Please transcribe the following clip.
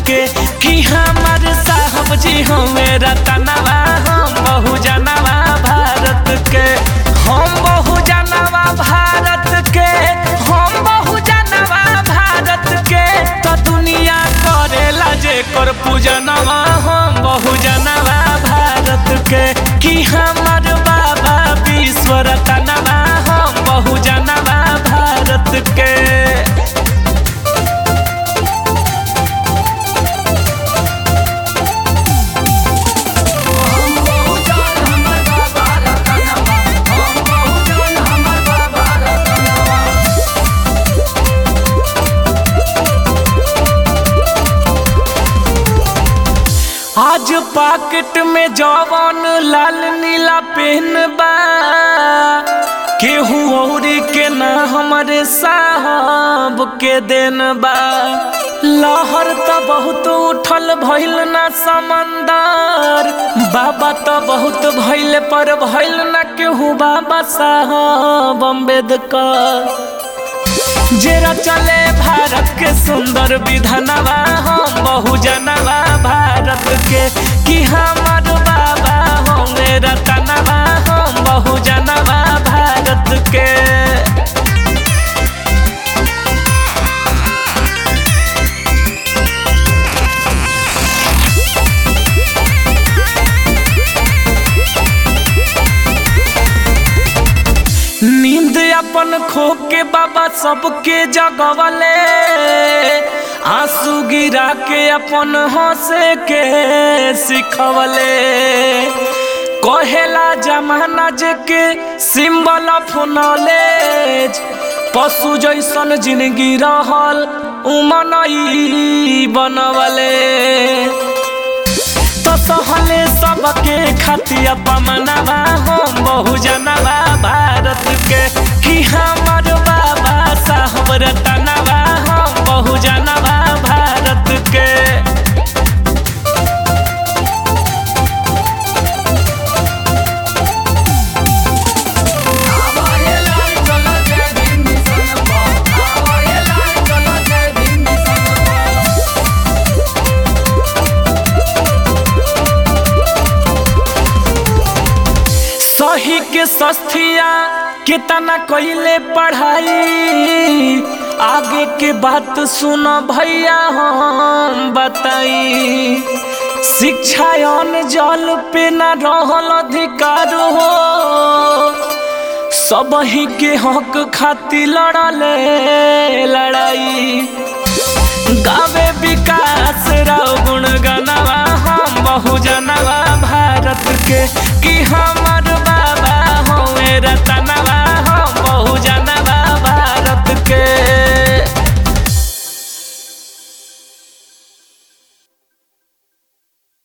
के कि हमार साहब जी हमें रतनवा हम बहु जनवा भारत के हम बहु जनवा भारत के हम बहु जनवा भारत के तो दुनिया करेला जे कर पूजनवा हम बहु जनवा भारत के कि हमार बाबा विश्व रतनवा हम बहु जनवा भारत के आज पाकेट में जवन लाल नीला पेन बा केहू औरी के ना हमारे साहब के देन बा लहर त बहुत उठल भइल ना समंदर बाबा त बहुत भइल पर भइल ना केहू बाबा साहब अम्बेडकर जेरा चले भारत के सुंदर विधानवा हम बहु जनवा भारत के कि हमार बाबा होंगे रतनवा हम बहु जनवा भारत के नींद अपन खो के बाबा सबके जगवले आंसू गिरा के अपन हंसे के सिखवले कहेला जमाना जे के सिंबल ऑफ नॉलेज पशु जैसन जिंदगी रहल उमनई बनवले तो सहले सबके खतिया पमनवा हम बहु जनवा भारत के कि हमर बाबा साहब रतनवा हम बहु जनवा भारत के सही के सस्तिया कितना कइले पढ़ाई आगे के बात सुन भैया हम बताई शिक्षा अन जल पे न रहल अधिकार हो सब ही के हक खातिर लड़ले लड़ाई गावे विकास राव गुण गनवा हम बहु जनवा भारत के कि हम